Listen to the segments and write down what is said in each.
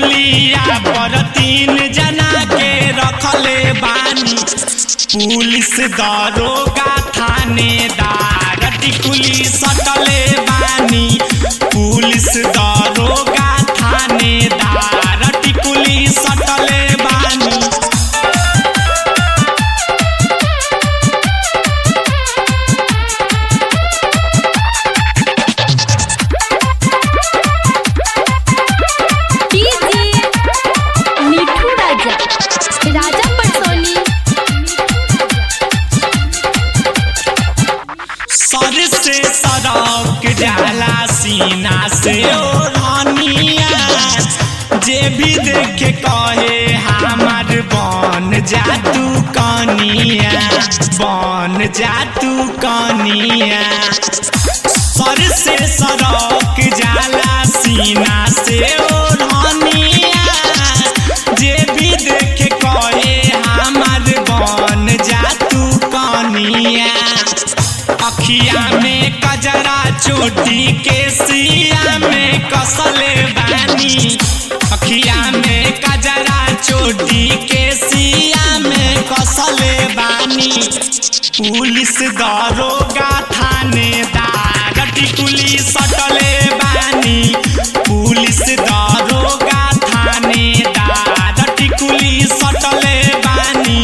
पुलिया पर तीन जना के रखले बानी पुलिस दरोगा थानेदार टिकुली सटले बानी पुलिस दरोगा थानेदार टिकुली सटले बानी डीजे मिठू राजा राजा पटसोनी सर से सड़क जाला सीना से ओढ़निया जे भी देखे कहे हमार बन जा तू कनिया बन जा तू कनिया सर से सड़क जाला सीना से ओढ़निया जे भी देखे कहे हमार बन जा तू कनिया अखिया में कजरा चोटी के सिया में कसले बानी अखिया में कजरा चोटी के सिया में कसले बानी पुलिस दरोगा थानेदार टिकुली सटले बानी पुलिस दरोगा थानेदार टिकुली सटले बानी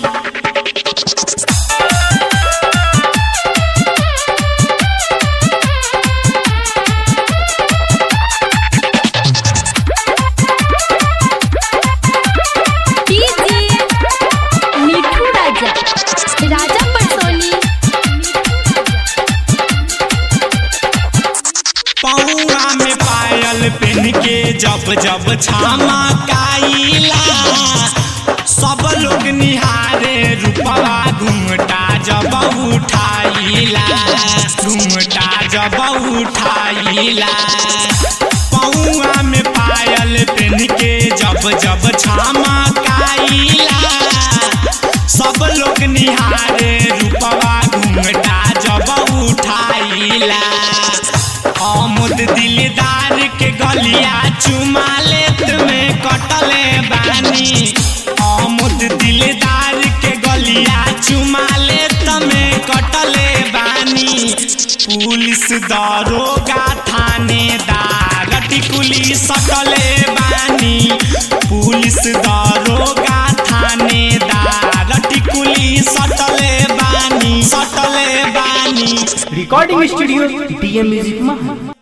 डीजे मिठू राजा राजा पटसोनी पौआ में पायल पहन के जब जब छामा काइला सब लोग निहारे रूपवा घूमटा जब उठाइला घूमटा जब उठाइला पौआ में पायल पहन के जब जब छामा काइला सब लोग निहारे रूपवा घूमटा जब उठाइला आमुद दिलदार के गलिया चुमा लेत में कटले बानी आमुद दिलदार के गलिया चुमा लेत में कटले बानी पुलिस दरोगा थानेदार टिकुली सटले बानी पुलिस दरोगा थानेदार टिकुली सटले बानी सटले बानी रिकॉर्डिंग स्टूडियो डीएम म्यूजिक महा